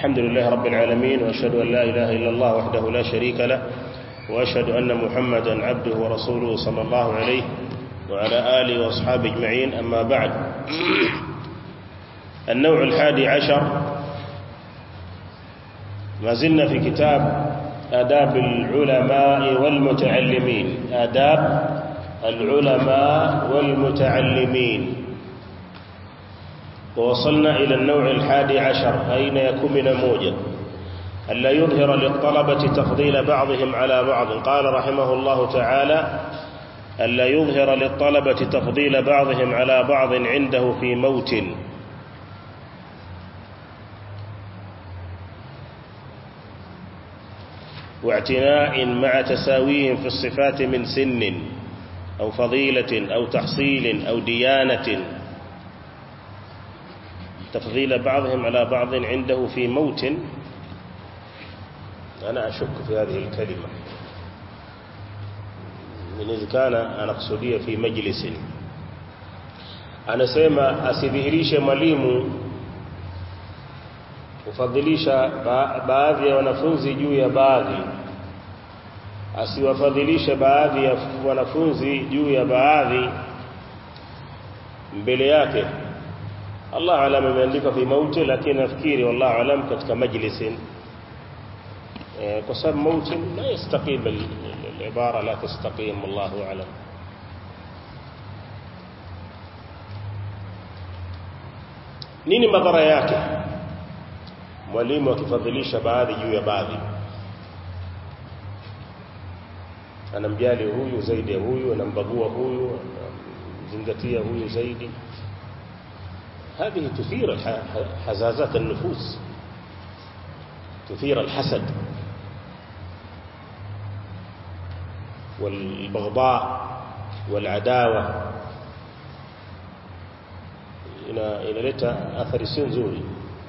الحمد لله رب العالمين وأشهد أن لا إله إلا الله وحده لا شريك له وأشهد أن محمدا عبده ورسوله صلى الله عليه وعلى آله وأصحابه أجمعين أما بعد النوع الحادي عشر ما زلنا في كتاب آداب العلماء والمتعلمين آداب العلماء والمتعلمين ووصلنا إلى النوع الحادي عشر أين يكون من موجة ألا يظهر للطلبة تفضيل بعضهم على بعض قال رحمه الله تعالى ألا يظهر للطلبة تفضيل بعضهم على بعض عنده في موت واعتناء مع تساويهم في الصفات من سن أو فضيلة أو تحصيل أو ديانة تفضيل بعضهم على بعض عنده في موت أنا أشك في هذه الكلمة من إذا كان أنا أقصدية في مجلس anasema asidhihirishe mwalimu kufadhilisha ba baadhi ya wanafunzi juu ya baadhi asiwafadhilishe baadhi ya wanafunzi juu ya baadhi mbele yake Allah alam imeandika fi mauti lakini nafikiri wallahu alam katika majlisin kwa sababu mauti la yastaqim al-ibara la tastaqim wallahu alam nini madhara yake mwalimu akifadhilisha baadhi juu ya baadhi anamjali huyu zaidi ya huyu anambagua huyu anamzingatia huyu zaidi هذه تثير حزازات النفوس تثير الحسد والبغضاء والعداوة inaleta athari sio nzuri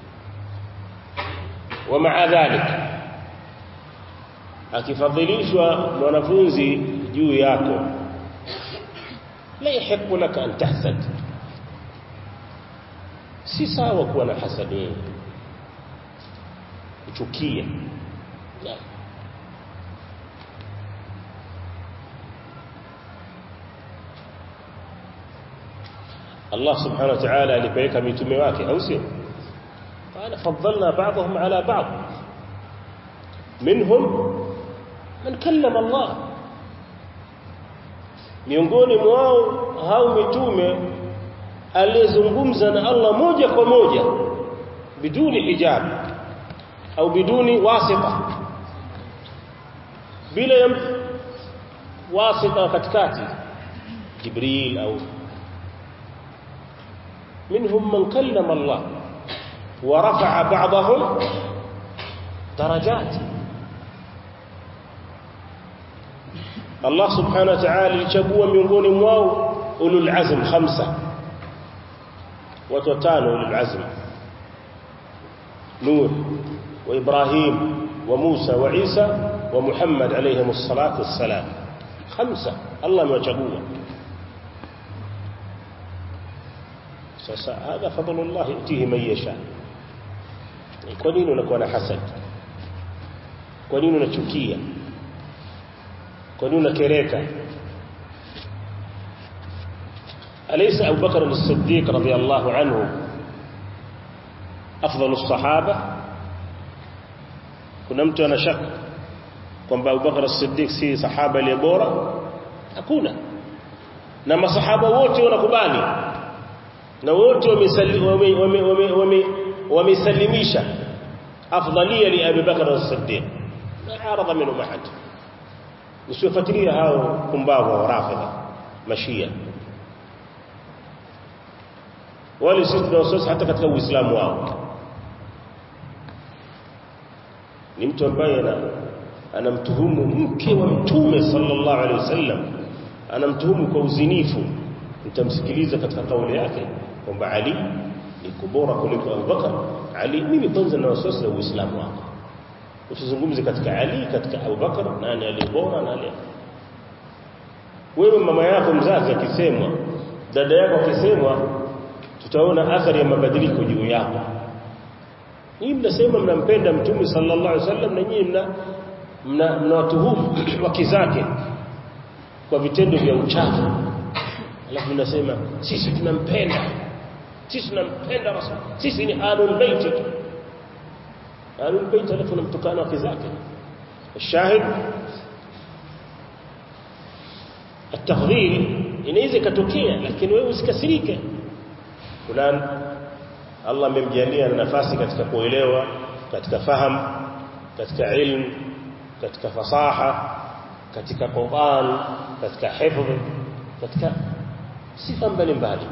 ومع ذلك akifadhilishwa mwanafunzi juu yako la yahiqu laka an tahsad si sawa kuwa na hasadi wewe kuchukia Allah subhanahu wa ta'ala alipeleka mitume wake au sio قال فضلنا بعضهم على بعض منهم من كلم الله miongoni mwao hao mitume aliyezungumza na Allah moja kwa moja biduni hijab au biduni wasita bila ya wasita katikati jibril au منهم من كلم الله ورفع بعضهم درجات الله سبحانه وتعالى lichagua miongoni mwao ulul azm khamsa watu watano ulul azm Nuh wa Ibrahim wa Musa wa Isa wa Muhammad alayhim الصلاه والسلام khamsa Allah amewachagua sasa hadha fadlullah yutihi man yasha kwa nini unakuwa na hasad kwa nini unachukia kwa nini unakereka أليس أبو بكر الصديق رضي الله عنه أفضل الصحابة kuna mtu ana shaka kwamba Abubakar as-Siddiq si sahaba aliye bora hakuna na masahaba wote wanakubali na wote wamesalimisha afdalia li Abi Bakar as-Siddiq na arada minhu mahad usifuatilia hao kumbavu wa rafidha mashia wale sisi tunawaswasi hata katika uislamu wao ni mtu ambaye anamtuhumu mke wa mtume sallallahu alaihi wasallam anamtuhumu kwa uzinifu nitamsikiliza katika kauli yake kwamba Ali ni kubora kuliko Abubakar Ali mimi kwanza na wasiwasi na uislamu wako usizungumze katika Ali katika Abubakar nani alibora na ali wewe mama yako mzazi akisemwa dada yako akisemwa tutaona athari ya mabadiliko juu yako nyinyi mnasema mnampenda mtume sallallahu alaihi wasallam na nyinyi mna mnawatuhumu wake zake kwa vitendo vya uchafu alafu mnasema sisi tunampenda sisi tunampenda rasul sisi ni ahlul bait ahlul bait alafu namtukana wake zake الشاهد التفضيل inaweza ikatokea lakini wewe usikasirike fulani Allah amemjalia na nafasi katika kuelewa katika fahamu katika ilmu katika fasaha katika Qur'an katika hifdh katika sifa mbalimbali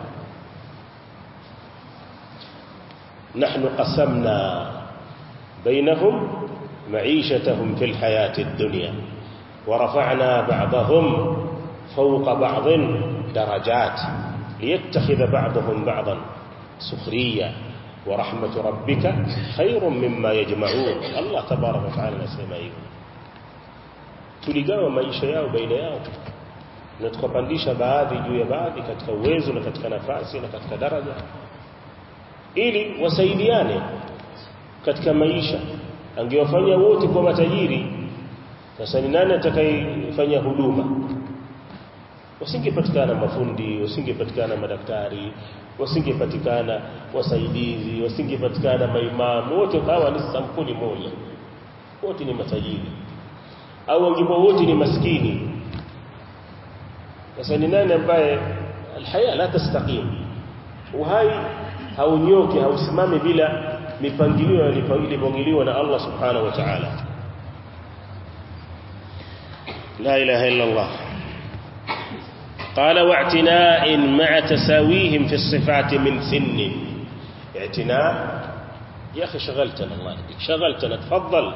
نحن قسمنا بينهم معيشتهم في الحياة الدنيا ورفعنا بعضهم فوق بعض درجات ليتخذ بعضهم بعضا سخريا ورحمة ربك خير مما يجمعون الله تبارك وتعالى نسمع tuligawa maisha yao baina yao na tukapandisha baadhi juu ya baadhi katika uwezo na katika nafasi na katika daraja ili wasaidiane katika maisha angewafanya wote kwa matajiri sasa ni nani atakayefanya huduma wasingepatikana mafundi wasingepatikana madaktari wasingepatikana wasaidizi wasingepatikana maimamu wote hawa ni sampuli moja wote ni matajiri au wangekuwa wote ni maskini sasa ni nani ambaye alhaya la tastaqim uhai haunyoki hausimami bila mipangilio ilipangiliwa na Allah subhanahu wa ta'ala la ilaha illa Allah قال واعتناء مع تساويهم في الصفات من سن اعتناء يا أخي شغلتنا الله يهديك شغلتنا تفضل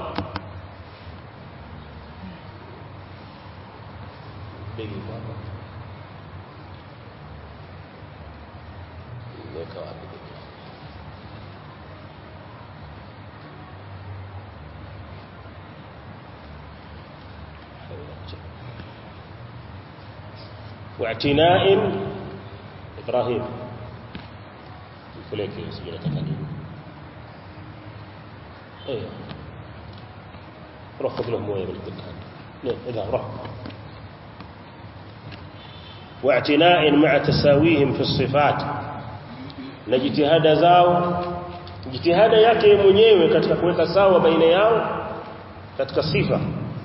واعتناء إبراهيم فليك سجلة تقديم ايوه روح خذ لهم مويه بالدكان نعم اذا روح واعتناء مع تساويهم في الصفات na jitihada zao jitihada yake mwenyewe katika kuweka sawa baina yao katika sifa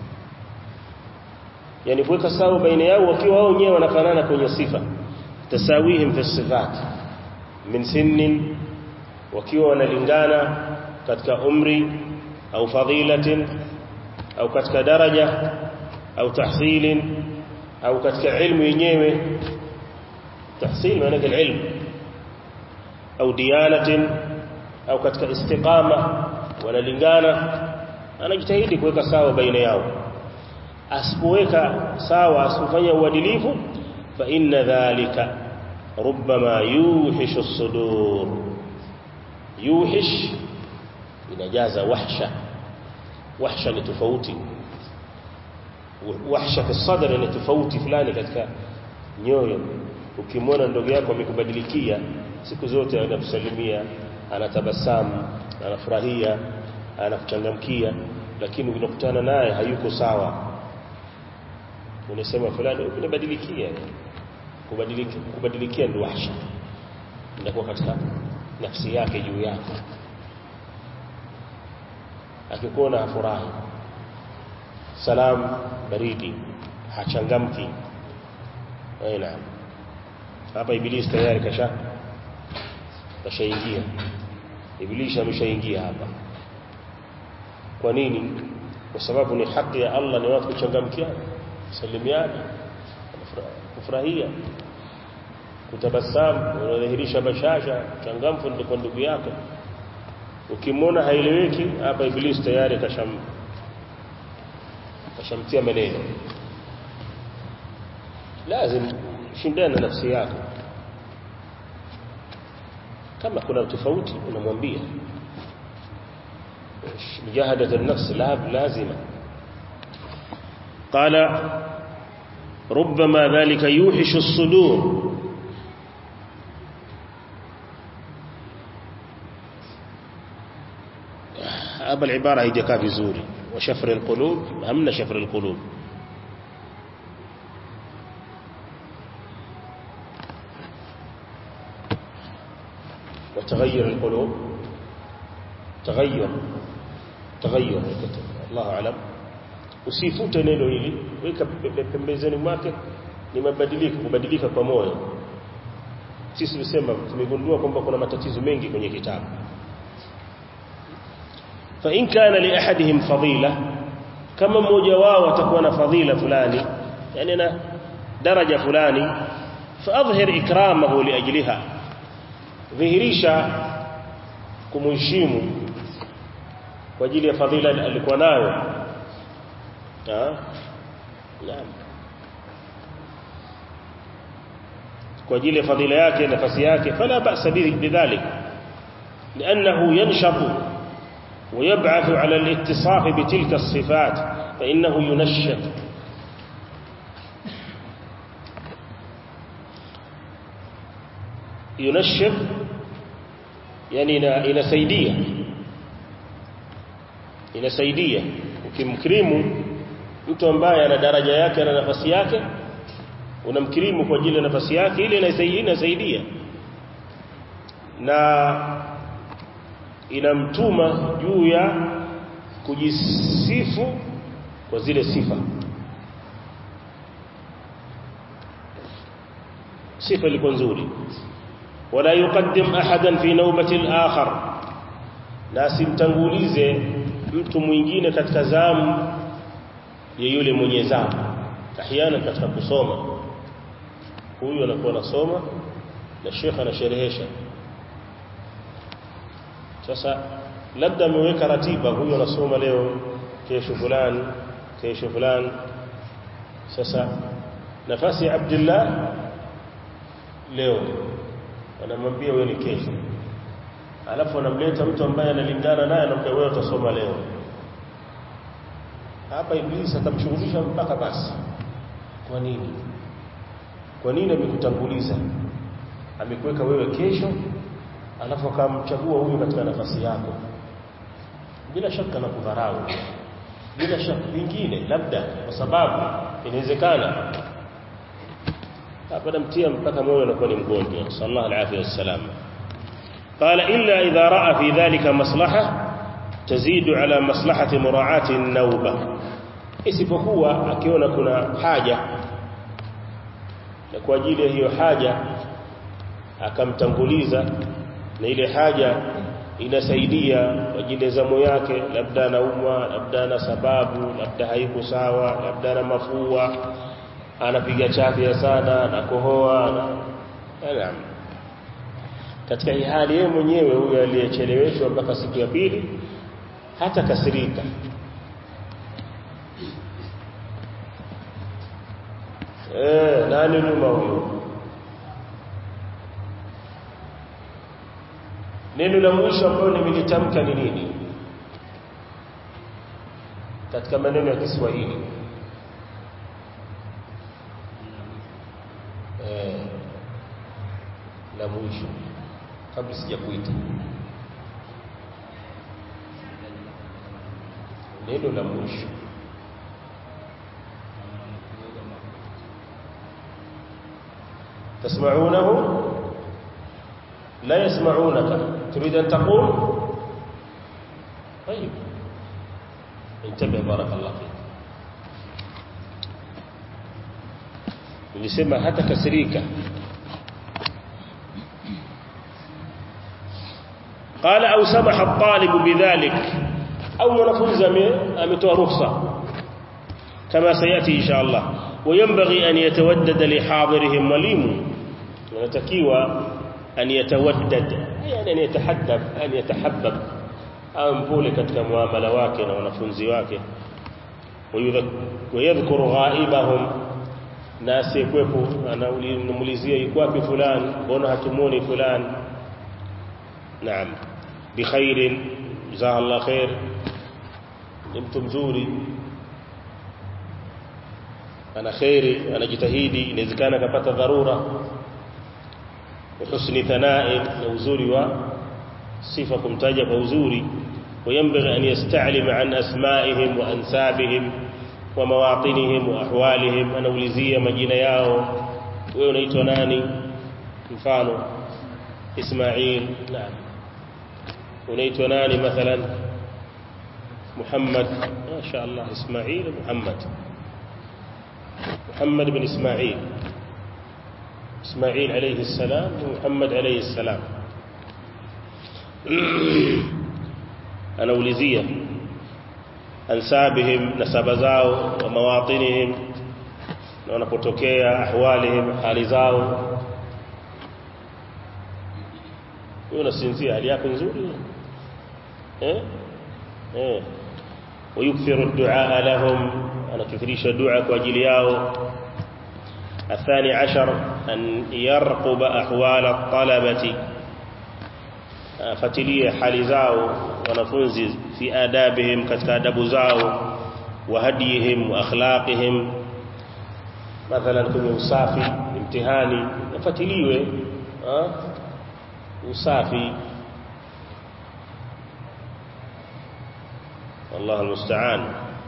yani kuweka sawa baina yao wakiwa wao wenyewe wanafanana kwenye sifa tasawihim fi sifat min sinnin wakiwa wanalingana katika umri au fadilatin au katika daraja au tahsilin au katika ilmu yenyewe tahsil maana yake ilmu au diyanatin au katika istiqama wanalingana anajitahidi kuweka sawa baina yao asipoweka sawa asifanye uadilifu fa inna dhalika rubbama yuhishu as-sudur yuhish inajaza wahsha wahsha ni tofauti wahsha fi sadr ni tofauti fulani katika nyoyo ukimwona ndugu yako amekubadilikia siku zote anakusalimia anatabasamu anafurahia anakuchangamkia lakini unakutana naye hayuko sawa unasema fulani umebadilikia kubadilika kubadilikia ndio wahsha inakuwa katika nafsi yake juu yako akikuona hafurahi salam baridi hachangamki aina hapa ibilisi tayari kasha kashaingia ibilisi ameshaingia hapa kwa nini kwa sababu ni haki ya Allah ni watu kuchangamkiana salimiana kufurahia kutabasamu unadhihirisha bashasha changamfu ndio kwa ndugu yako ukimwona haieleweki hapa ibilisi tayari kasham kashamtia maneno lazim shindana na nafsi yako kama kuna tofauti unamwambia مجاهدة النفس لا لازمة قال ربما ذلك يوحش الصدور hapa ibara haijakaa vizuri wa shafri alqulub hamna shafri alqulub وتغير القلوب تغير تغير الله اعلم usifute neno hili weka pembezeni mwake ni mabadiliko kubadilika kwa moyo sisi tusema tumegundua kwamba kuna matatizo mengi kwenye kitabu fa in kana li ahadihim fadila kama mmoja wao atakuwa na fadila fulani yani na daraja fulani fa adhhir ikramahu li ajliha dhihirisha kumheshimu kwa ajili ya fadhila alikuwa nayo naam kwa ajili ya fadhila yake nafasi yake fala ba'sa bidhalik لانه ينشط ويبعث على الاتصاف بتلك الصفات فانه ينشط ينشط yani inasaidia inasaidia ukimkrimu mtu ambaye ana daraja yake na nafasi yake unamkirimu kwa ajili ya nafasi yake ile inasaidia inasaidia na inamtuma juu ya kujisifu kwa zile sifa sifa ilikuwa nzuri wala yuqaddim ahadan fi nawbati al-akhar na simtangulize mtu mwingine katika zamu ya yule mwenye zamu ahyana katika kusoma huyu anakuwa anasoma na shekha anasherehesha sasa labda ameweka ratiba huyu anasoma leo kesho fulani kesho fulani sasa nafasi ya Abdullah leo anamwambia wewe ni kesho alafu anamleta mtu ambaye analingana naye anamwambia wewe utasoma leo hapa iblisi atamshughulisha mpaka basi kwa nini kwa nini amekutanguliza amekuweka wewe kesho alafu akamchagua huyu katika nafasi yako bila shaka na kudharau bila shaka vingine labda kwa sababu inawezekana hapa namtia mpaka moyo anakuwa ni mgonjwa sallallahu alaihi wasallam قال إلا إذا رأى في ذلك مصلحة تزيد على مصلحة مراعاة النوبة isipokuwa akiona kuna haja na kwa ajili ya hiyo haja akamtanguliza na ile haja inasaidia kwa ajili ya zamu yake labda anaumwa labda ana sababu labda haiko sawa labda ana mafua anapiga chafya sana anakohoa na katika hii hali yeye mwenyewe huyu aliyecheleweshwa mpaka siku ya pili hata kasirika eh nani nyuma huyo neno la mwisho ambalo nimelitamka ni nini katika maneno ya Kiswahili eh la mwisho kabla sijakuita neno la mwisho تسمعونه لا يسمعونك تريد أن تقول طيب انتبه بارك الله فيك nilisema hata kasirika قال au samaha الطالب بذلك au mwanafunzi ametoa ruhusa kama sayati insha Allah وينبغي أن يتودد لحاضرهم mwalimu anatakiwa أن يتودد يعني أن يتحدب أن يتحبب au mpole katika muamala wake na wanafunzi wake wayadhkuru ghaibahum na asiyekwepo anaulizia yuko wapi fulani mbona hatumoni fulani naam bikhairin jazakallahu khair ni mtu mzuri ana khairi anajitahidi inawezekana akapata dharura husni thana'i na uzuri wa sifa kumtaja kwa uzuri وينبغي أن يستعلم عن أسمائهم وأنسابهم ومواطنهم وأحوالهم أنا أولزية مجينة ياو ويونيتو ناني مفانو إسماعيل نعم ونيتو ناني مثلا محمد ما شاء الله إسماعيل محمد محمد بن إسماعيل إسماعيل عليه السلام ومحمد عليه السلام anaulizia ansabihim nasaba zao wa mawatinihim na wanapotokea ahwalihim hali zao wewe unasinzia hali yako nzuri eh eh ويكثر الدعاء لهم أنا كثريش الدعاء كواجل ياو الثاني عشر أن يرقب أحوال الطلبة fatilie hali zao wanafunzi fi adabihim katika adabu zao wa hadihim wa akhlaqihim mathalan kwenye usafi mtihani nafatiliwe usafi Allah almusta'an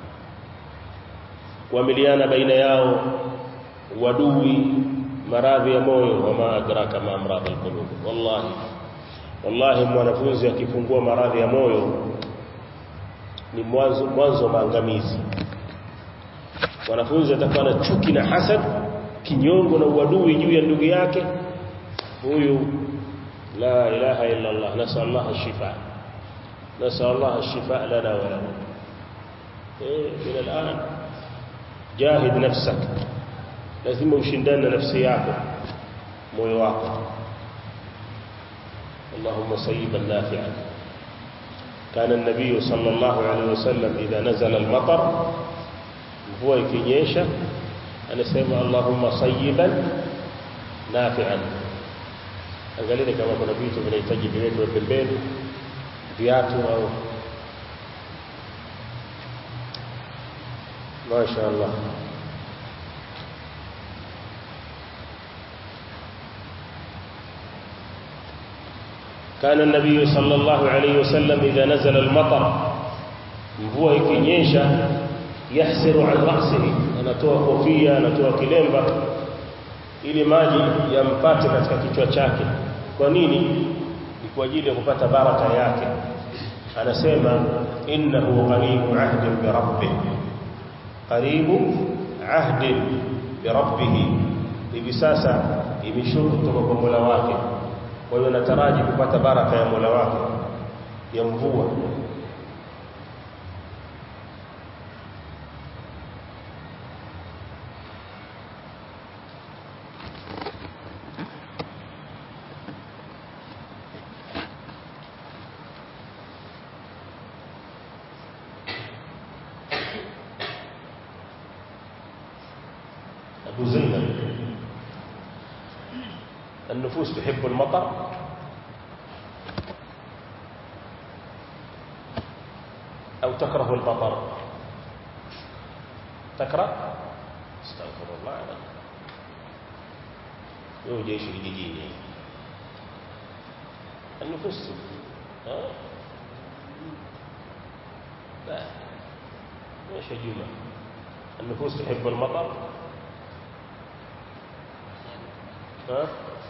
kuamiliana baina yao wadui maradhi ya moyo wama adraka ma amradhi alqulub wallahi wallahi mwanafunzi akifungua maradhi ya moyo ni mwanzo mwanzo maangamizi mwanafunzi atakuwa na chuki na hasad kinyongo na uadui juu ya ndugu yake huyu la ilaha illa Allah nasal Allah ash-shifa nasal Allah ash-shifa lana wa lahu eh min al'an jahid nafsak lazima ushindane na nafsi yako moyo wako اللهم صيبا نافعا كان النبي صلى الله عليه وسلم إذا نزل المطر هو يكنيشا أنا سيما اللهم صيبا نافعا angalia kama kuna vitu vinahitaji viwekwe pembeni viatu au masha Allah كان النبي صلى الله عليه وسلم إذا نزل المطر mvua ikinyesha yahsiru an ra'sihi anatoa kofia anatoa kilemba ili maji yampate katika kichwa chake kwa nini ni kwa ajili ya kupata baraka yake anasema innahu qaribu ahdin bi rabbih qaribu ahdin bi rabbih hivi sasa imeshuka kutoka kwa Mola wake kwa hiyo nataraji kupata baraka ya Mola wake ya mvua أبو زينب النفوس تحب المطر أو تكره المطر تكره استغفر الله العظيم يو جيش الجديد النفوس ها لا ايش الجمله النفوس تحب المطر ها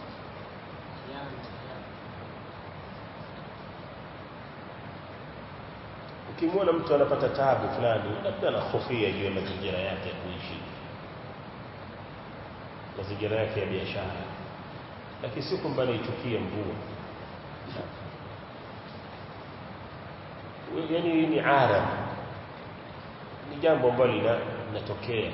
ukimwona mtu anapata taabu fulani labda anahofia juu ya mazingira yake ya kuishi mazingira yake ya biashara lakini si kwamba anaichukia mvua yani ni ara ni jambo ambalo linatokea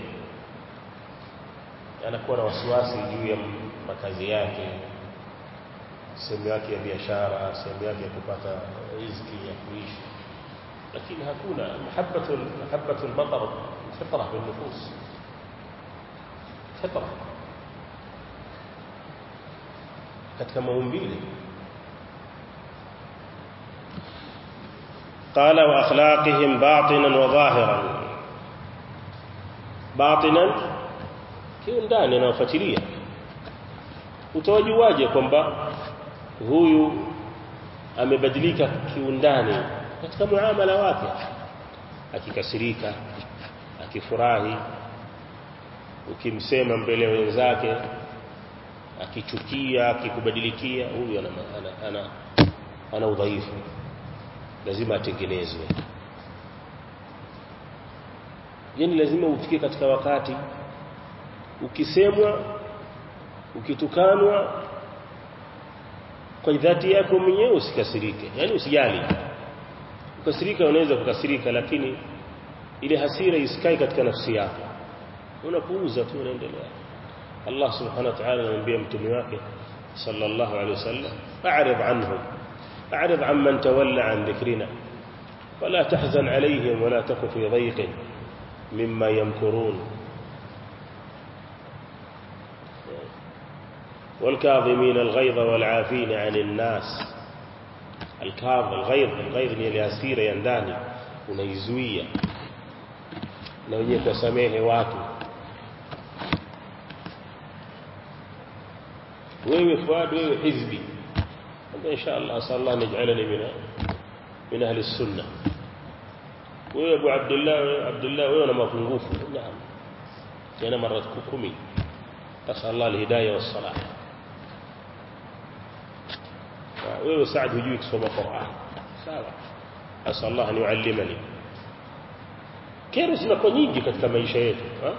anakuwa na wasiwasi juu ya makazi yake sehemu yake ya biashara sehemu yake ya kupata riziki ya kuishi lakini hakuna mahabbatu mahabbatu al-matar fitra bil nufus fitra katika maumbile قال واخلاقهم باطنا وظاهرا باطنا kiundani anaofuatilia utawajuaje kwamba huyu amebadilika kiundani katika muamala wake akikasirika akifurahi ukimsema mbele ya wenzake akichukia akikubadilikia huyu ana ana, ana, ana udhaifu lazima atengenezwe yani lazima ufike katika wakati ukisemwa ukitukanwa kwa dhati yako mwenyewe usikasirike yani usijali ukasirika unaweza kukasirika lakini ile hasira isikae katika nafsi yako unapuuza tu unaendelea Allah subhanahu wa ta'ala anamwambia mtume wake sallallahu alaihi wasallam a'rid anhum a'rid amman tawalla an dhikrina wala tahzan alayhim wala taku fi dhayqin mimma yamkurun والكاظمين الغيظ والعافين عن الناس الكاظ الغيظ الغيظ ni ile hasira ya ndani unaizuia na wenyewe kusamehe watu wewe fuad wewe hizbi insha Allah asallallahu naj'alani min min ahli sunna wewe Abu Abdullah Abdullah wewe una mapungufu naam tena mara 10 asallallahu alhidayah wassalah wewe Saad hujui kusoma Qur'an sawa asallallahu an yuallimani kero zinakuwa nyingi katika maisha yetu ha?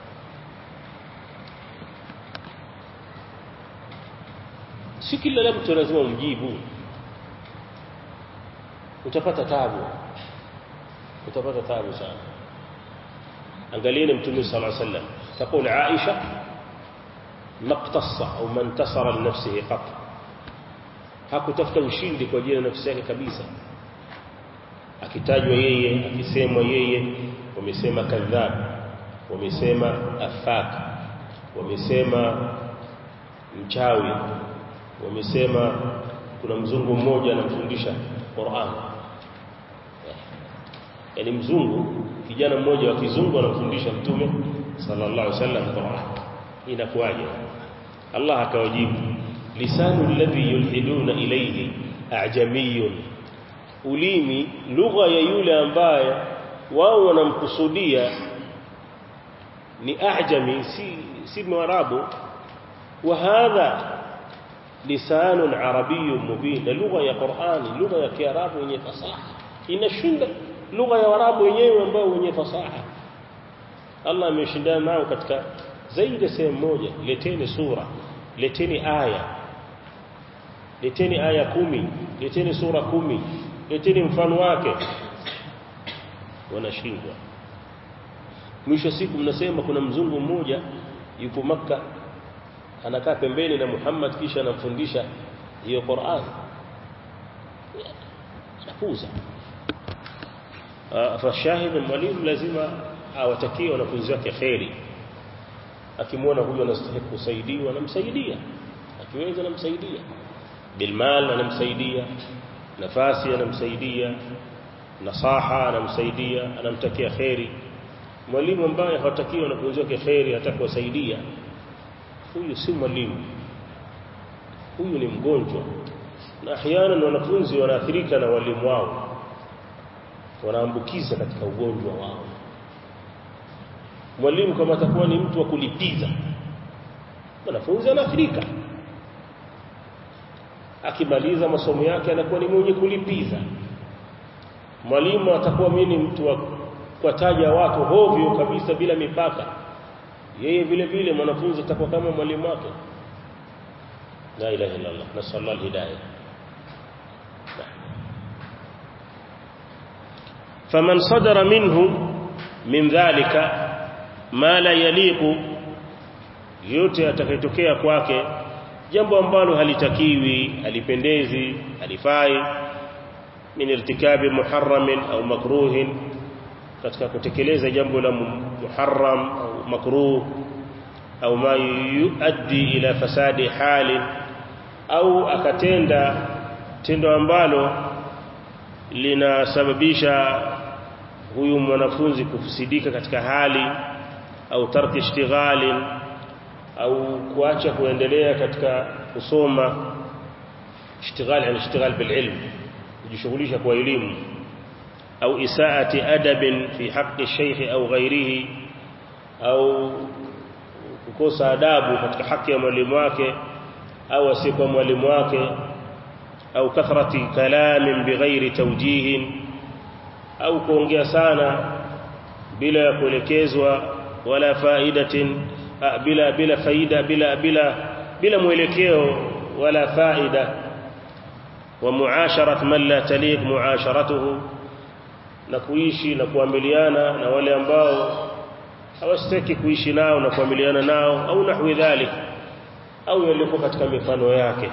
si kila mtu lazima umjibu utapata tabu utapata tabu sana angalieni mtume sallallahu alaihi wasallam تقول عائشه ما اقتص او ما انتصر لنفسه قط hakutafuta ushindi kwa ajili ya nafsi yake kabisa akitajwa yeye akisemwa yeye wamesema kadhab wamesema afak wamesema mchawi wamesema kuna mzungu mmoja anamfundisha Qur'an yani mzungu kijana mmoja wa kizungu anamfundisha mtume sallallahu alaihi wasallam Qur'an inakuwaje Allah akawajibu lisanu alladhi yulhiduna ilayhi a'jamiyun ulimi lugha ya yule ambaye wao wanamkusudia ni a'jami si si mwarabu wa hadha lisanun arabiyyun mubin lugha ya Qur'ani lugha ya Kiarabu yenye fasaha inashinda lugha ya Waarabu wenyewe ambao wenye fasaha Allah ameshindana nao katika zaidi ya sehemu moja leteni sura leteni aya leteni aya kumi leteni sura kumi leteni mfano wake wanashindwa mwisho siku mnasema kuna mzungu mmoja yupo maka anakaa pembeni na Muhammad kisha anamfundisha hiyo Qur'an anapuza fashahid mwalimu lazima awatakie wanafunzi wake khairi akimwona huyu anastahili kusaidiwa anamsaidia akiweza anamsaidia bilmal anamsaidia nafasi anamsaidia nasaha anamsaidia anamtakia khairi mwalimu ambaye hawatakiwi wanafunzi wake khairi hataka kuwasaidia huyu si mwalimu huyu ni mgonjwa na ahyana wanafunzi wanaathirika na walimu wao wanaambukiza katika ugonjwa wao mwalimu kama atakuwa ni mtu wa kulipiza mwanafunzi anaathirika akimaliza masomo yake anakuwa ni mwenye kulipiza mwalimu atakuwa mimi mtu wa kuwataja watu hovyo kabisa bila mipaka yeye vile vile mwanafunzi atakuwa kama mwalimu wake la ilaha illa Allah nasallallahu alhidayah faman sadara minhu min dhalika ma la yaliqu yote atakayotokea kwake jambo ambalo halitakiwi halipendezi halifai min irtikabi muharramin au makruhin katika kutekeleza jambo la muharram au makruh au ma yuaddi ila fasadi hali au akatenda tendo ambalo linasababisha huyu mwanafunzi kufusidika katika hali au tarki ishtighali au kuacha kuendelea katika kusoma ishtighal yani ishtighal bil ilm kujishughulisha kwa elimu au isaati adabin fi haqqi shaykh au ghairihi au kukosa adabu katika haki ya mwalimu wake au asiyekuwa mwalimu wake au kathrati kalamin bighairi tawjihin au kuongea sana bila ya kuelekezwa wala faidatin bila bila faida bila bila bila mwelekeo wala faida wa muasharat man la taliq muasharatuhu na kuishi na kuamiliana na wale ambao hawastaki kuishi nao na kuamiliana nao au nahwi dhalik au yaliyokuwa katika mifano yake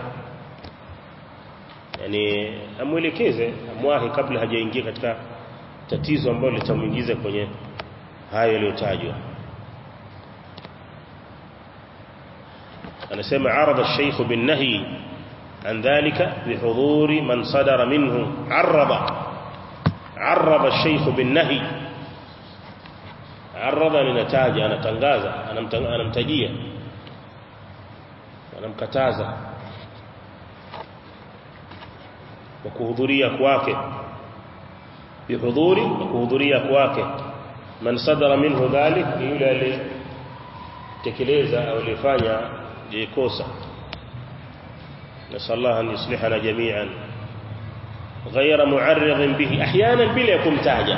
yani amwelekeze amwahi kabla hajaingia katika tatizo ambalo litamuingiza kwenye hayo yaliyotajwa anasema arada الشيخ بالنهي عن ذلك بحضور من صدر منه عرض عرض الشيخ بالنهي عرض linataja anatangaza anamtajia anamkataza kwa kuhudhuria kwake bihudhuri kwa kuhudhuria kwake man sadara minhu dhalik ni yule aliyetekeleza au alifanya kosa نسأل الله أن يصلحنا جميعا غير معرض به أحيانا بلا kumtaja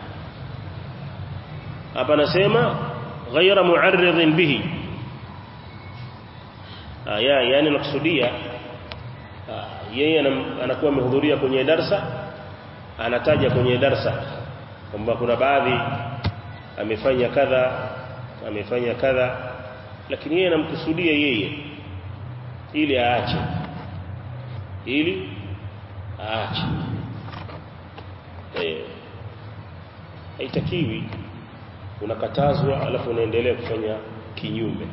hapa nasema غير معرض به aya yani nakusudia yeye anakuwa amehudhuria kwenye darsa anataja kwenye darsa kwamba kuna baadhi amefanya kadha amefanya kadha lakini yeye anamkusudia yeye ili aache ili aache eh haitakiwi unakatazwa alafu unaendelea kufanya kinyume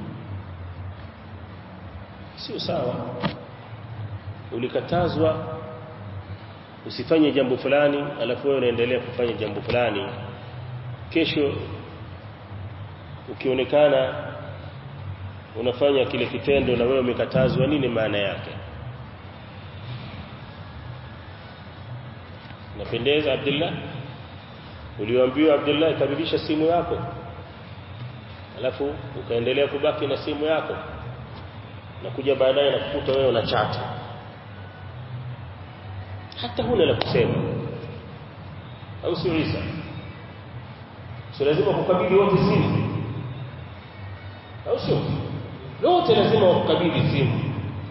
sio sawa ulikatazwa usifanye jambo fulani alafu wewe unaendelea kufanya jambo fulani kesho ukionekana unafanya kile kitendo na wewe umekatazwa nini maana yake napendeza Abdullah uliambiwa Abdullah karibisha simu yako alafu ukaendelea kubaki na simu yako na kuja baadaye na kukuta wewe una chat hata huna la kusema au sio Isa sio lazima kukabidhi wote simu au sio wote lazima wakukabidhi simu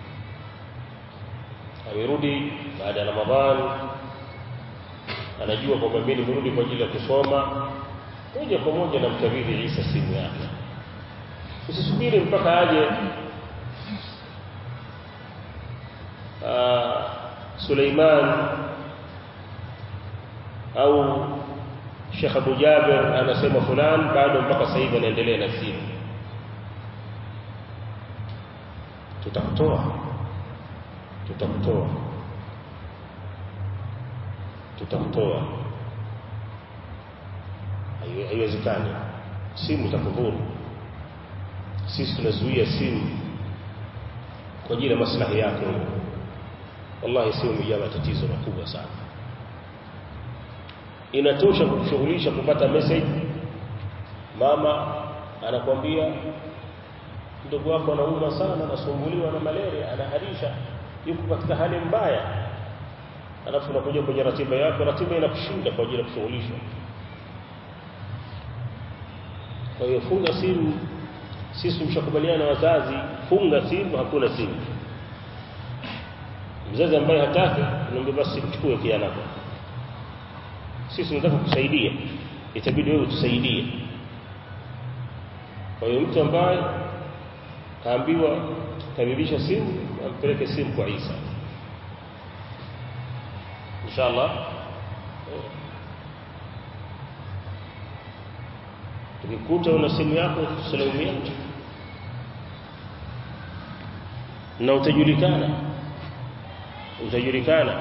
amerudi baada ya Ramadhani anajua kwamba mimi nimerudi kwa ajili ya kusoma moja kwa moja namkabidhi Isa simu yake usisubiri mpaka aje Suleiman au Sheikh Abu Jaber anasema fulani bado mpaka sasa hivi anaendelea na simu tutakutoa tutakutoa tutakutoa haiwezekani simu itakudhuru sisi tunazuia simu kwa ajili ya maslahi yako wallahi simu imejaa matatizo makubwa sana inatosha kukushughulisha kupata message mama anakwambia ndugu wako anauma sana anasumbuliwa na malaria anaharisha yuko katika hali mbaya alafu unakuja kwenye ratiba yako ratiba inakushinda kwa ajili ya kushughulishwa kwa hiyo funga simu sisi tumeshakubaliana na wazazi funga simu hakuna simu mzazi ambaye hataki naomba basi mchukue kijana wako sisi tunataka kusaidia itabidi wewe utusaidie kwa hiyo mtu ambaye kaambiwa karibisha simu ampeleke simu kwa Isa inshallah tukikuta una simu yako tusalimia na utajulikana utajulikana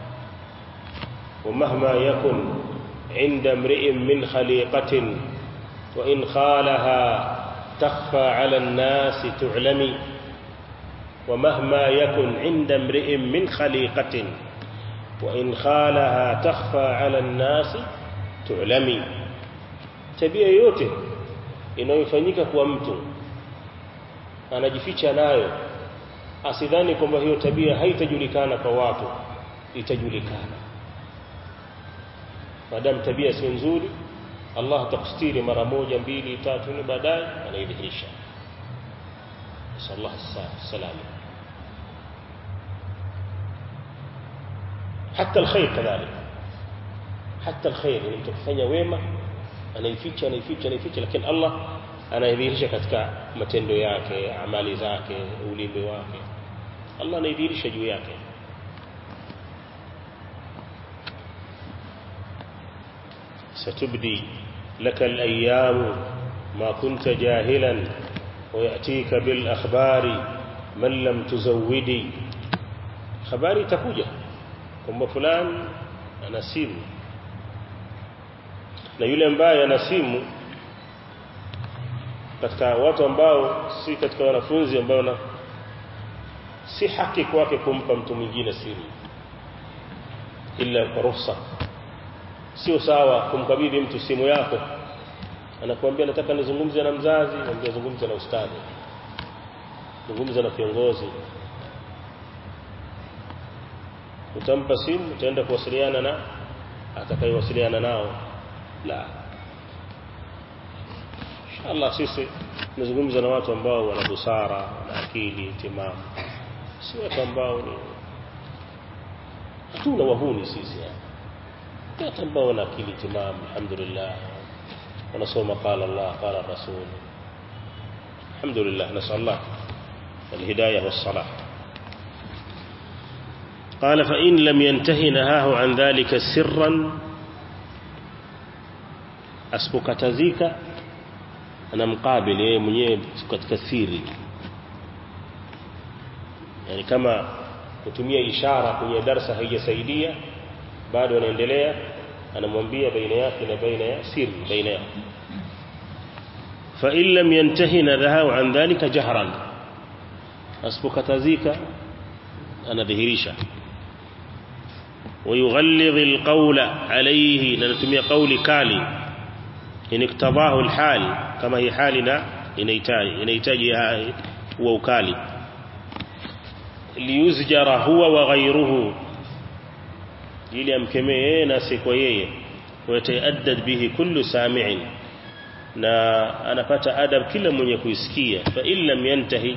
ومهما يكن عند امرئ من خليقة وإن خالها تخفى على الناس تعلمي ومهما يكن عند امرئ من خليقة wa in khalaha takhfa ala an-nas tu'lami tabia yote inayofanyika kwa mtu anajificha nayo asidhani kwamba hiyo tabia haitajulikana kwa watu itajulikana maadamu tabia si nzuri Allah atakustiri mara moja mbili tatu ni baadaye anaidhihirisha sallallahu alaihi wasallam hata alkhair kadhalika hata alkhair ni mtu kufanya wema anaificha anaificha anaificha lakini Allah anaidhihirisha katika matendo yake amali zake ulimi wake Allah anaidhihirisha juu yake ستبدي لك الأيام ما كنت جاهلا ويأتيك بالأخبار من لم تزودي خباري تكوجة kwamba fulani ana simu na yule ambaye ana simu katika watu ambao si katika wanafunzi ambao na si haki kwake kumpa mtu mwingine simu ila kwa ruhusa sio sawa kumkabidhi mtu simu yako anakuambia nataka nizungumze na mzazi mwambie zungumza na ustadi zungumza na kiongozi utampa simu utaenda kuwasiliana na atakayewasiliana nao la inshallah sisi tunazungumza na watu ambao wana busara na akili timamu si watu ambao ni hatuna wahuni sisi yani watu ambao wana akili timamu alhamdulillah wanasoma qala Allah qala rasul alhamdulillah nasallah الهداية والصلاح قال فإن لم ينتهي نهاه عن ذلك سرا asipokatazika anamkabili yeye mwenyewe katika siri yani kama kutumia ishara kwenye darsa haijasaidia bado anaendelea anamwambia baina yake na baina ya siri baina yao fa in lam yantahi nadhahu an dhalika jahran asipokatazika anadhihirisha ويغلظ القول عليه نتمي قولي كالي in iktabahu alhal kama hii hali na inahitaji inahitaji huwa ukali liyuzjara huwa wa ghayruhu ili amkemee yeye na si kwa yeye watayaddad bihi kullu sami'in na anapata adab kila mwenye kuisikia fa in lam yantahi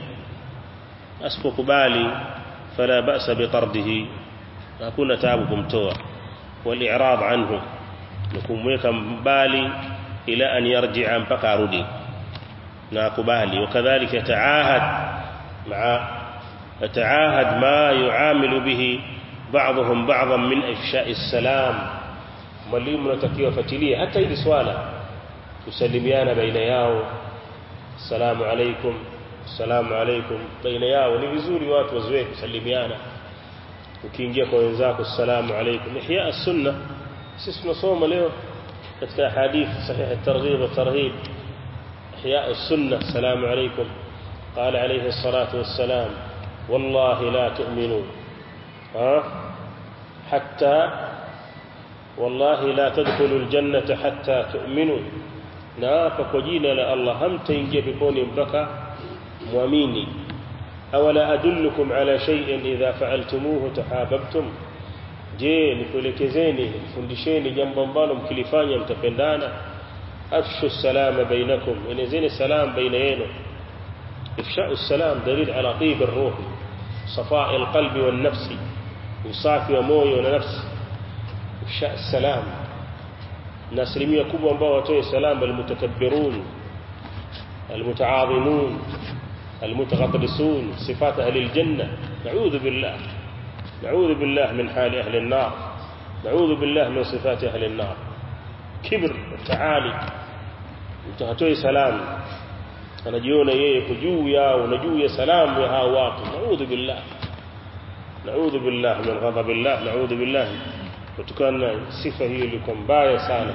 asipokubali fala ba'sa bitardihi hakuna taabu kumtoa wal i'rad anhu na kumweka mbali ila an yarji'a mpaka arudi na akubali wakadhalika taahad maa taahad ma yuamilu bihi ba'dhum ba'dhan min ifsha'i as-salam mwalimu natakiwa fuatilie hata hili swala kusalimiana baina yao assalamu alaykum assalamu alaykum baina yao ni vizuri watu wazoee kusalimiana ukiingia kwa wenzako assalamu alaykum ihya as-sunnah sisi tunasoma leo katika hadith sahih at-targhib wa tarhib ihya as-sunnah assalamu alaykum qala alayhi as-salatu was-salam wallahi la tu'minu ha hatta wallahi la tadkhulu al-jannata hatta tu'minu na hapa kwa jina la Allah hamtaingia peponi mpaka muamini awala adullukum ala shay'in idha fa'altumuhu tahabbtum je nikuelekezeni nifundisheni jambo ambalo mkilifanya mtapendana afshu salama bainakum enezeni salam baina yenu ifsha'u salam dalil ala tib ar-ruh صفاء القلب والنفس usafi wa moyo na nafsi ifsha salam na asilimia kubwa ambao watoe salam almutakabbirun almutaadhimun المتغطرسون صفات أهل الجنة نعوذ بالله نعوذ بالله من حال أهل النار نعوذ بالله من صفات أهل النار كبر والتعالي mtahatoe salamu anajiona yeye kujuu yao na juu ya salamu ya hao watu naudhu billah naudhu billah min ghadabillah naudhu billah kutokana na sifa hiyo ilikuwa mbaya sana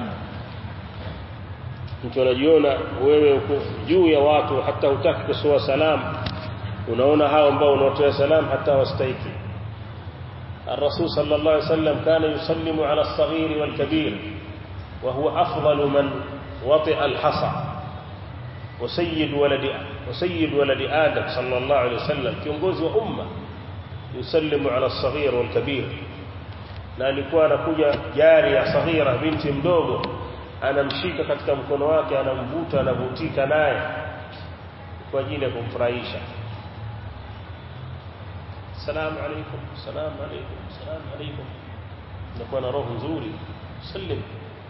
mtu anajiona wewe uko juu ya watu hata hutaki kusoa salamu unaona hao ambao unawatoa salamu hata wastahiki الرسول صلى الله عليه وسلم كان يسلم على الصغير والكبير وهو أفضل من وطئ الحصى وسيد ولد وسيد ولد آدم صلى الله عليه وسلم kiongozi wa umma yusallimu ala as-saghir wal kabir na alikuwa anakuja jari ya saghira binti mdogo anamshika katika mkono wake anamvuta anavutika naye kwa ajili ya kumfurahisha salamu alaykum salamu alaykum salamu alaykum nakuwa na roho nzuri sallim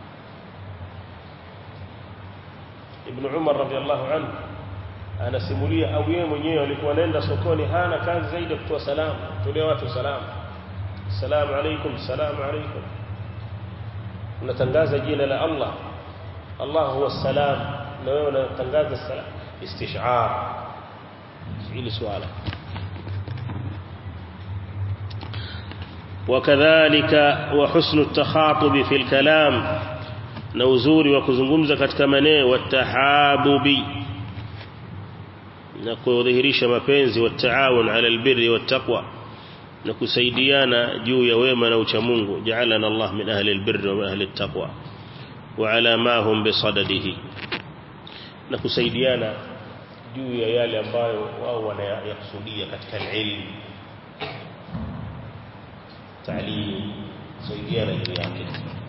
ibn Umar radhiallahu anhu anasimulia au yeye mwenyewe alikuwa anaenda sokoni hana kazi zaidi kutoa salamu tolea watu salamu salamu alaykum salamu alaykum unatangaza jina la Allah Allah huwa salam na wewe unatangaza salam istish'ar hili swala وكذلك وحسن التخاطب في الكلام na uzuri wa kuzungumza katika maneno watahabubi na kudhihirisha mapenzi wataawun ala albirri wattaqwa na kusaidiana juu ya wema na ucha Mungu ja'alana Allah min ahli albirri wa ahli attaqwa wa ala ma hum bisadadihi na kusaidiana juu ya yale ambayo wao wanayakusudia katika ilmu تعليم سيديانا جميعا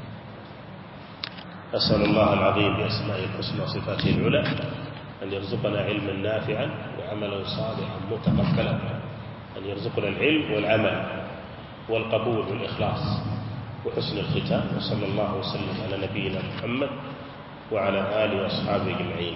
أسأل الله العظيم بأسمائه الحسنى وصفاته العلى أن يرزقنا علما نافعا وعملا صالحا متقبلا أن يرزقنا العلم والعمل والقبول والإخلاص وحسن الختام وصلى الله وسلم على نبينا محمد وعلى آله وأصحابه أجمعين